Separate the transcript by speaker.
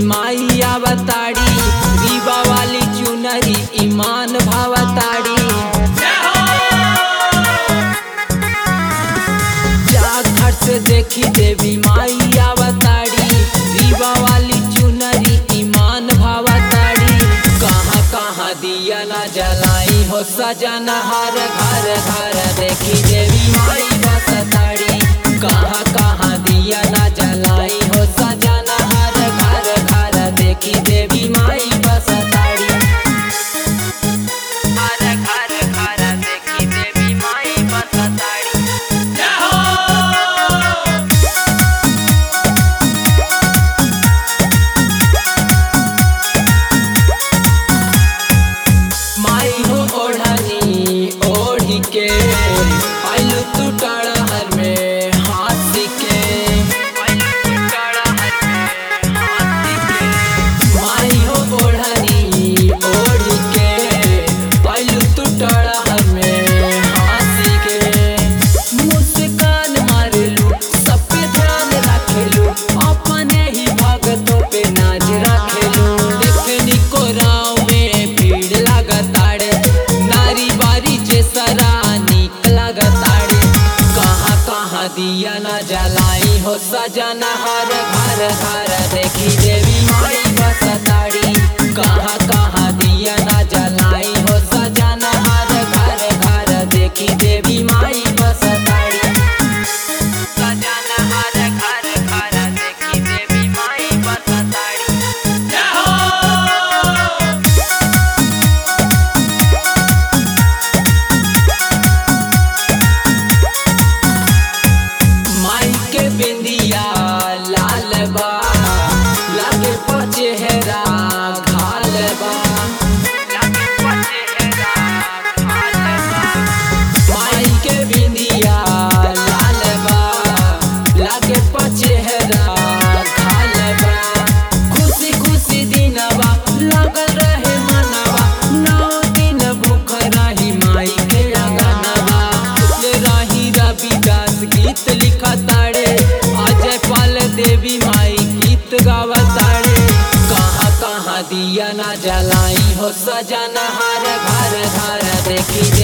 Speaker 1: माई आवताड़ी रीवा वाली चुनरी ईमान भावताड़ी घर से देखी देवी माई आवताड़ी रीवा वाली चुनरी ईमान भावताड़ी कहाँ कहाँ दिया न जलाई हो सजन हर घर घर देखी देवी माई बसताड़ी कहाँ कहाँ दिया न जलाई हो सजन हर घर घर देखी देवी माई बसताड़ी हर घर घर देखी देवी माई बसताड़ी माई हो ओढ़नी ओढ़ी के आइलू तू टड़हर में हाथी के माई हो ओढ़नी ओढ़ी के आइलू तू टड़हर में हाथी के मुस्कान मारेलू सब पे ध्यान रखेलू अपने ही भगतों पे नाच रखेलू देखनी को राव में भीड़ लगताड़े नारी बारी जे सरा निक लगताड़े कहाँ कहाँ दिया न जलाई हो सजन हर घर घर देखी देवी माई बसताड़ी कहाँ कहाँ दिया न जलाई हो सजन हर घर घर देखी देवी माई बसताड़ी सजन हर घर घर देखी देवी माई बसताड़ी माई के बिंदिया लाल बा लागे पचेहरा घाल बा माई के बिंदिया लाल बा लागे पचेहरा घाल बा खुशी खुशी दिनवा लगल रहे मनवा नौ दिन भूख रही माई के अंगनवा ले रही रविदास गीत लिखताड़े अजय पाल देवी माई गीत गावताड़े कहाँ कहाँ दिया ना जलाई हो सजन हर घर घर देखी